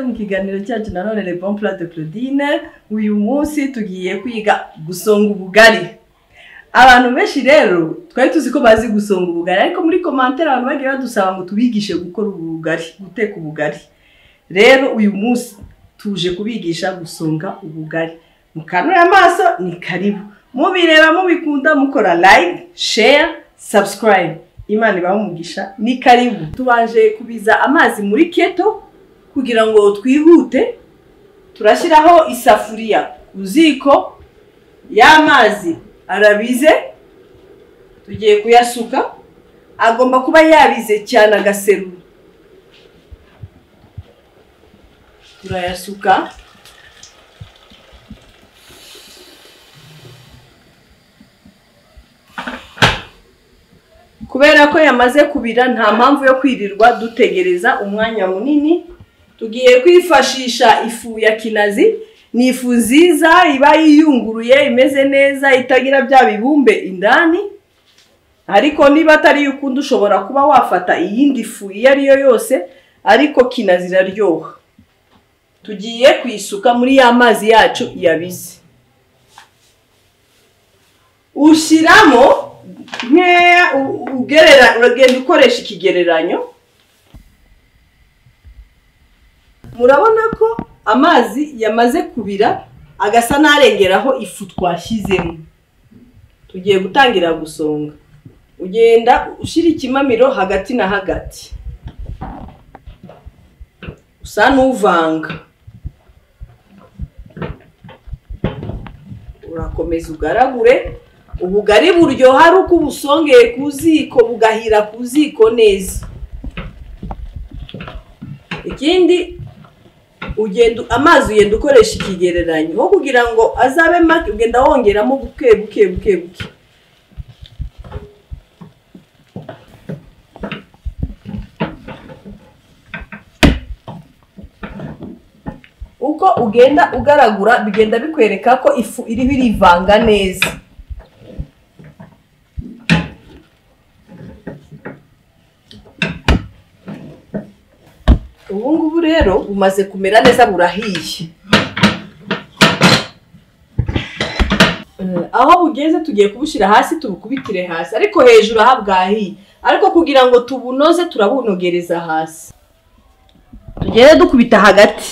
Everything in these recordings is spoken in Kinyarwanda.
mu kiganiro cyacu na none Le Bon Plat de Claudine uyu munsi tugiye kwiga gusonga ubugari abantu benshi rero twari tuzi ko bazi gusonga ubugari ariko muri komantere abantu bagiye badusaba ngo tubigishe gukora ubugari guteka ubugari rero uyu munsi tuje kubigisha gusonga ubugari mukanure amaso ni karibu mubireba mubikunda mukora like share subscribe imana ibaha umugisha ni karibu tubanje kubiza amazi muri keto kugira ngo twihute turashyiraho isafuriya ku ziko y'amazi arabize tugiye kuyasuka agomba kuba yabize cyane agaseru turayasuka kubera ko yamaze kubira nta mpamvu yo kwirirwa dutegereza umwanya munini tugiye kwifashisha ifu ya kinazi ni ifu nziza iba yiyunguruye imeze neza itagira bya bibumbe indani ariko niba atari iyo ukunda ushobora kuba wafata iyindi fu iyo ari yo yose ariko kinazi iraryoha tugiye kuyisuka muri ya mazi yacu yabize ushyiramo nkeya ugerera uragenda ukoresha ikigereranyo murabona ko amazi yamaze kubira agasa n'arengeraho ifu twashyizemo tugiye gutangira gusonga ugenda ushyira ikimamiro hagati na hagati usa n'uvanga urakomeza ugaragure ubugari buryoha ari uko ubusongeye ku ziko bugahira ku ziko neza ikindi ugenda amazi ugenda ukoresha ikigereranyo nko kugira ngo azabe make ugenda wongeramo buke buke buke buke uko ugenda ugaragura bigenda bikwereka ko ifu iriho irivanga neza ubu ngubu rero bumaze kumera neza burahiye aho bugeze tugiye kubushyira hasi tubukubitire hasi ariko hejuru aha bwahiye ariko kugira ngo tubunoze turabunogereza hasi tugende dukubita hagati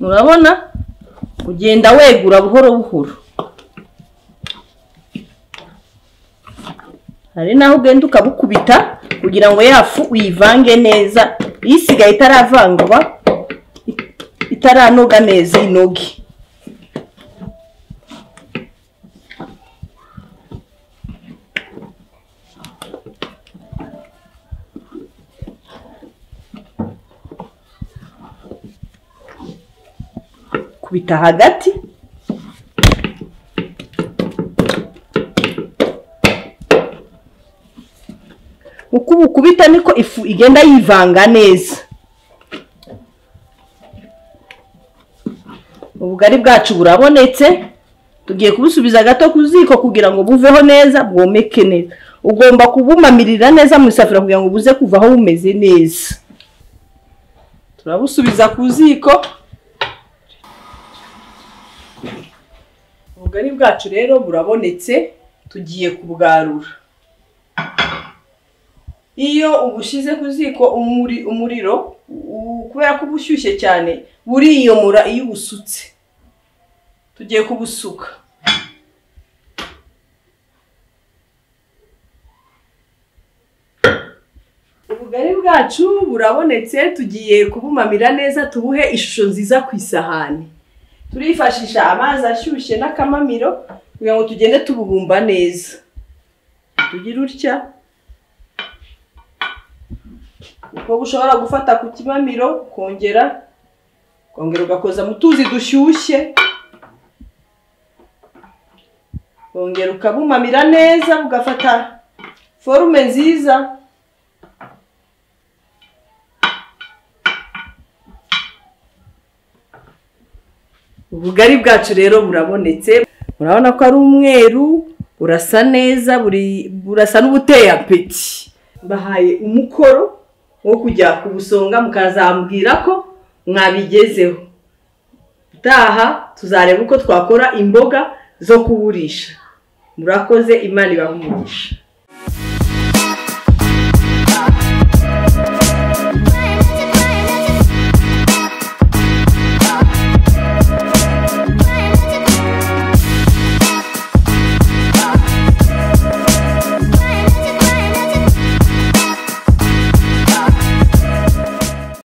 murabona ugenda wegura buhoro buhoro hari n'aho ugenda ukabukubita kugira ngo yafu uyivange neza isigaye itaravangwa itaranoga neza inoge kubita hagati uko ubukubita niko ifu igenda yivanga neza ubugari bwacu burabonetse tugiye kubusubiza gato ku ziko kugira ngo buveho neza bwomeke neza ugomba kubumamirira neza mu isafuriya kugira ngo buze kuvaho bumeze neza turabusubiza ku ziko ubugari bwacu rero burabonetse tugiye kubwarura iyo ubushyize ku ziko umuriro kubera ko uba ushyushye cyane buriyomora iyo ubusutse tugiye kubusuka ubugari bwacu burabonetse tugiye kubumamira neza tubuhe ishusho nziza ku isahani turifashisha amazi ashyushye n'akamamiro kugira ngo tugende tububumba neza tugire utya ubwo ushobora gufata ku kimamiro kongera kongera ugakoza mu tuzi dushyushye kongera ukabumamira neza ugafata forume nziza ubugari bwacu rero burabonetse murabona ko ari umweru burasa neza burasa n'ubuteye apeti mbahaye umukoro wo kujya kubusonga mukazambwira ko mwabigezeho utaha tuzareba uko twakora imboga zo kuburisha murakoze imana ibaha umugisha